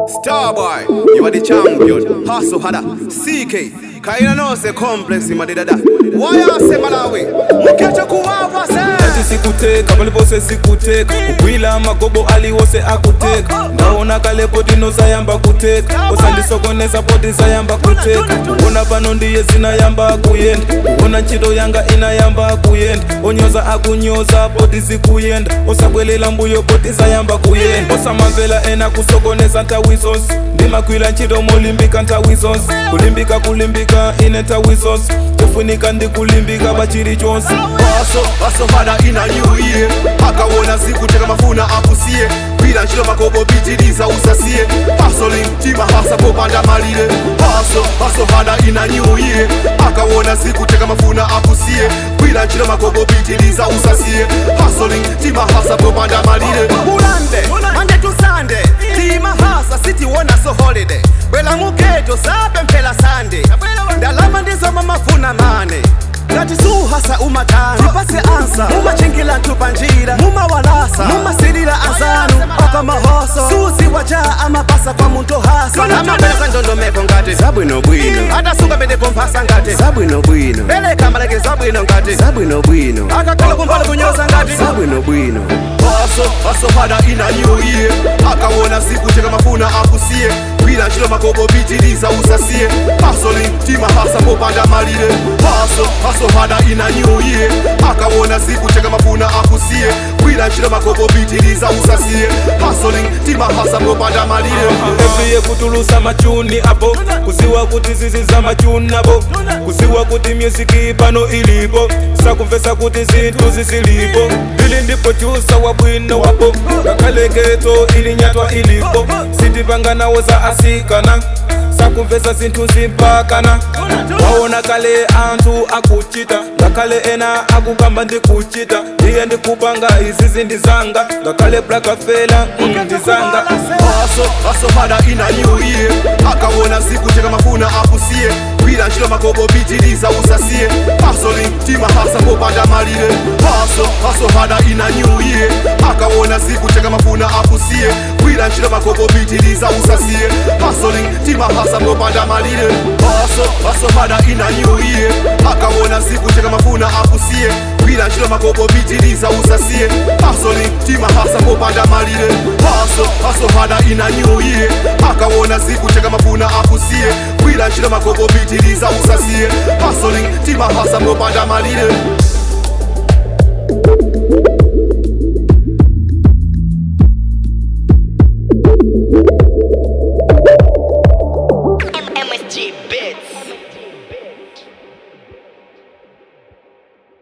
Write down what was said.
Starboy, you are the champion. Hustle harder. CK, kaina no se complex madidada. Waya se Malawi, mukeche kuwawa se. ati sikuteka palipose sikuteka kugwila magobo aliwose akuteka ndaona kale poti nosayamba kuteka osandisokonesa poti sayamba kuteka ona pano ndiye zinayamba kuyenda ona ntchito yanga inayamba kuyenda onyoza akunyoza poti zikuyenda osabwelela mbuyo poti zayamba kuyenda osamamvela ena kusokonesa nthawi zonse ndimagwira ntchito molimbika nthawi zonse kulimbika kulimbika ine nthawi zonse kufunika ndikulimbika pachili chonse Hustle, hustle harder in a new year. Akawona zikuteka mafuna akusiye. Bila nchilo makobo pitiliza usasie. Hustling, tima hasa popanda malile. Hustle, hustle harder in a new year. Akawona zikuteka mafuna akusiye. Bila nchilo makobo pitiliza usasie. Hustling, tima hasa popanda malile. Bulande, Monday to Sunday. Tima hasa city wona so holiday. Bwela muketo sape mpela Sunday. Ndalama ndizo mamafuna mane ngati suhasa umatana tipase ansa mumachingila ntupa njira mumawalasa mumasilila azanu oka mahoso susi waja amapasa kwa muntu hasa amapelesa ndondomeko ngati zabwinobwino adasuka pendepo mphasa ngati zabwinobwino peleka maleke zabwino ngati zabwinobwino akakhala kumbali kunyoza ngati zabwinobwino Hustle, hustle harder in a new year akawona zikuteka mafuna akusiye gwira ntchito makobo pitiliza usasie hustling tima hasa popanda malire Hustle, hustle harder in a new year akawona zikuteka mafuna akusiye gwira ntchito makobo pitiliza usasie hustling tima hasa popanda malire eviye kutulusa machuni apo kuziwa kuti zizi za machuni apo kuziwa kuti myuziki pano ilipo sakumvesa kuti zinthu zisilipo ili ndipo chusa wabwino wapo ngakhaleketo ili nyatwa ilipo sitipanganawo za asikana sakumvesa zinthu zimpakana waona kale anthu akuchita ngakhale ena akukamba ndikuchita ndiye ndikupanga izi zindizanga ngakhale blakafela ndizanga Hustle, hustle harder in a new year akawona zikuteka mafuna akusiye gwira ntchito makobo pitiliza usasie hustling tima hasa popanda malire Hustle, hustle harder in a new year akawona zikuteka mafuna akusiye gwira ntchito makobo pitiliza usasie hustling tima hasa popanda malire Hustle, hustle harder in a new year akawona zikuteka mafuna akusiye gwira ntchito makobo pitiliza usasie hustling tima hasa popanda malire Hustle, hustle harder in a new year akawona zikuteka mafuna akusiye gwira ntchito makobo pitiliza usasie hustling tima hasa popanda malire